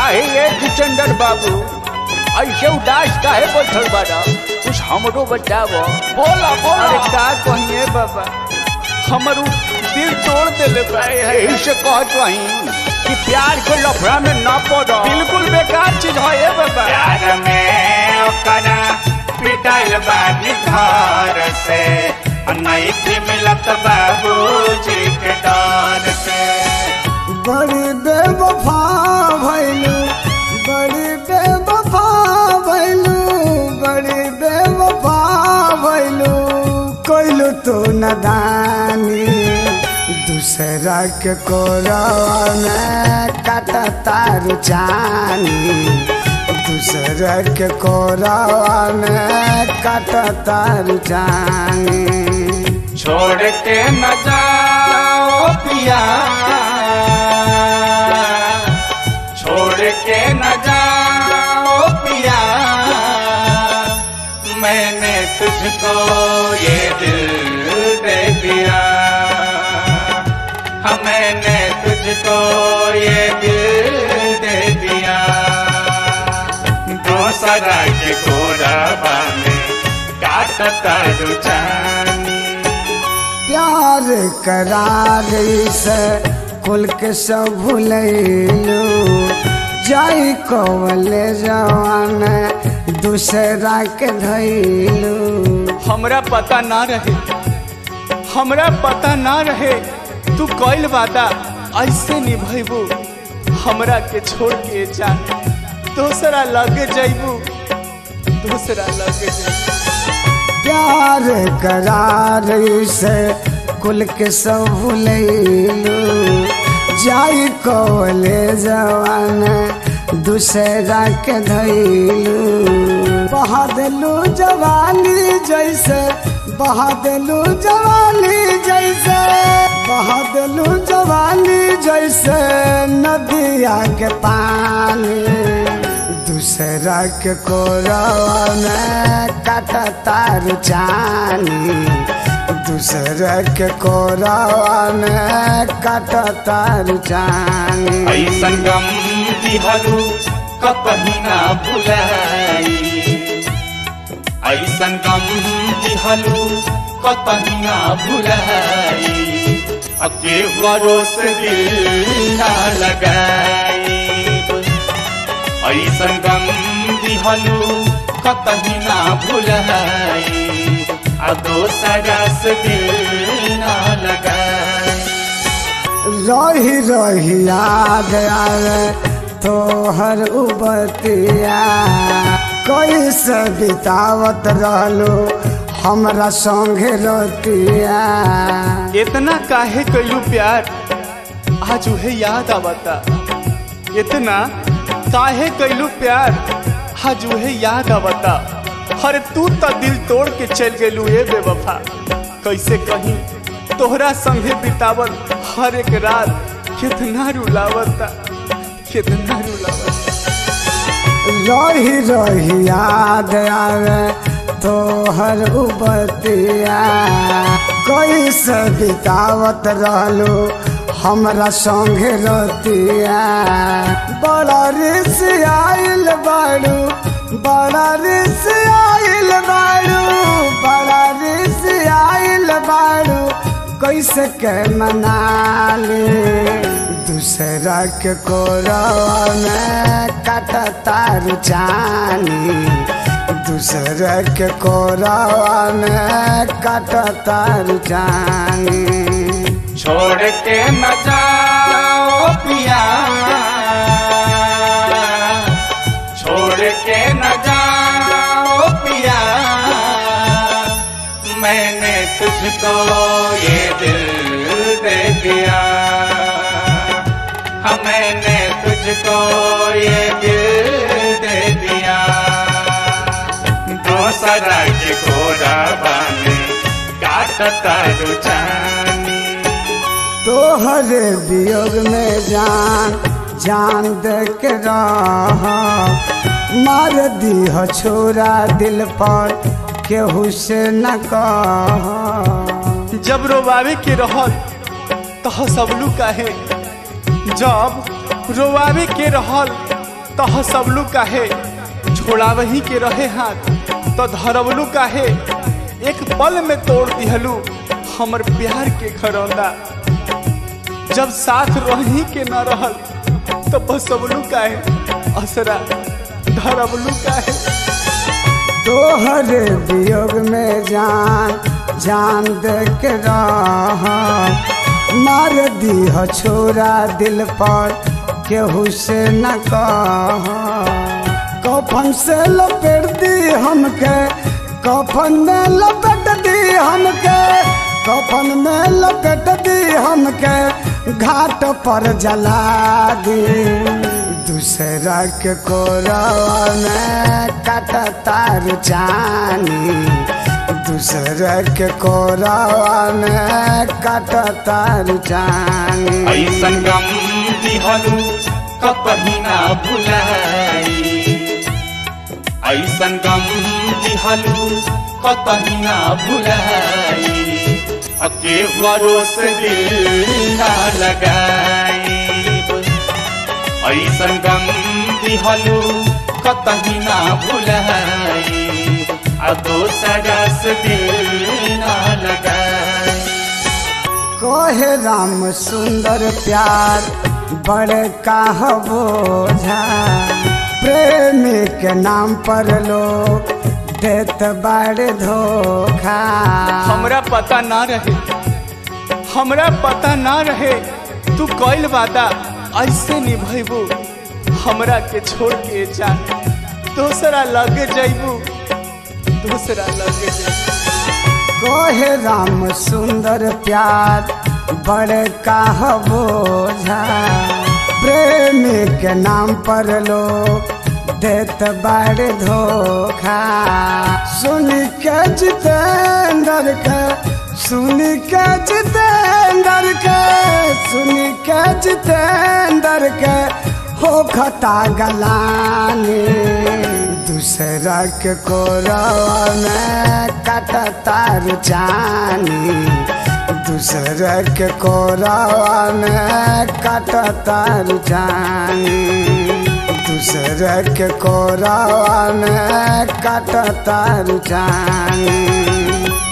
काहे ये जितेंद्र बाबू ऐसे उदास काहे बैठल बाड़ा कुछ हमरो बतावो बोला बोला अरे का कहिए बाबा हमर उ दिल तोड़ देले बा यही से कहत रही कि प्यार के लफड़ा में ना पड़ो बिल्कुल बेकार चीज है ये बाबा प्यार में ओकरा पिटल बानी घर से नहीं थी मिलत बाबूजी के डर से बड़ी बेवफा भैलू बड़ी बेवफा भैलू बड़ी बेवफा भैलू कोइलू तो नदानी दूसरा के कोरवा में काटा तार जानी दूसरा के कोरवा में काटा तार जानी छोड़ के न जाओ पिया छोड़ के न जाओ पिया मैंने तुझको ये दिल दे दिया हाँ मैंने तुझको ये दिल दे दिया दूसरा के कोरबा में काटता रुचानी प्यार करार से कुल के सब भूलैलू जाई कवले जवान दूसरा के धैलू हमरा पता ना रहे हमरा पता ना रहे तू कइल वादा ऐसे निभैबू हमरा के छोड़ के जान दूसरा लगे जैबू दूसरा लगे जैबू प्यार करार से कुल के सब भूलैलू जाई कवले जवान दूसरा के धैलू बहा देलू जवानी जैसे बहा देलू जवानी जैसे बहा देलू जवानी जैसे नदिया के पानी दूसरा के कोरवा में काटा तार जानी दूसरा के कोरवा में काटा तार जानी ऐसन गम दिहलू कपही ना भुलाई ऐसन गम दिहलू कपही ना भुलाई अके भरोस दिल ना लगाई ऐसन गम दिहलू कतही ना भुलाई आ दोसरा से दिल ना लगाई रही रही याद आवे तोहर उबतिया कैसे बितावत रहलो हमरा संगे रतिया इतना काहे कैलू प्यार आज उहे याद आवता इतना काहे कैलू प्यार आज उहे याद आवता अरे तू तो दिल तोड़ के चल गेलू ए बेवफा कैसे कहीं तोहरा संगे बितावल हर एक रात कितना रुलावता कितना रुलावता रही रही याद आवे तोहर उबतिया कैसे बितावत रहलो हमरा संगे रतिया बड़ा रिस आइल बाड़ू बड़ा रिस आइल बाड़ू बड़ा रिस आइल बाड़ू कैसे के मना ले दूसरा के कोरवा में काटा तार जानी दूसरा के कोरवा में काटा तार जानी छोड़ के न जाओ पिया छोड़ के न जाओ पिया मैंने तुझको ये दिल दे दिया हाँ मैंने तुझको ये दिल दे दिया दूसरा के घोड़ा बाने काटता रुचानी तोहरे वियोग में जान जान दे के रह मार दी छोरा दिल पर केहू से न कह जब रोवावे के रहल तो सबलू काहे जब रोवावे के रहल तह सबलू काहे छोड़ावही के रहे हाथ तो धरवलू काहे एक पल में तोड़ दिहलू हमर प्यार के खरौंदा जब साथ रही के न रहल तो बसवलू काहे असरा धरवलू काहे तोहरे वियोग में जान जान दे के रह मार दीह छोरा दिल पर केहू से न कह कफन से लपेट दी हमके कफन में लपेट दी हमके कफन में लपेट दी हमके घाट पर जला दी दूसरा के कोरवा में काट तार जानी दूसरा के कोरवा में काट तार जानी ऐसन गम दिहलु कपही ना भुलाई ऐसन गम दिहलु कतही ना भुलाई अके भरोस दिल ना लगाई ऐसन गम दिहलु कतही ना भुलाई आ दोसरा से दिल ना लगाई कोहे राम सुंदर प्यार बड़े काह बोझा प्रेमी के नाम पर लोग देत बड़े धोखा हमरा पता ना रहे हमरा पता ना रहे तू कइल वादा ऐसे निभैबू हमरा के छोड़ के जान दूसरा लगे जैबू दूसरा लगे जैबू कोहे राम सुंदर प्यार बड़े काह बोझा प्रेमी के नाम पर लोग देत बड़े धोखा सुन के जितेंद्र के सुन के जितेंद्र के सुन के जितेंद्र के हो खता गलानी दूसरा के कोरवा में काट तार जानी दूसरा के कोरवा में काट तार जानी दूसरा के कोरवा में काट तार जानी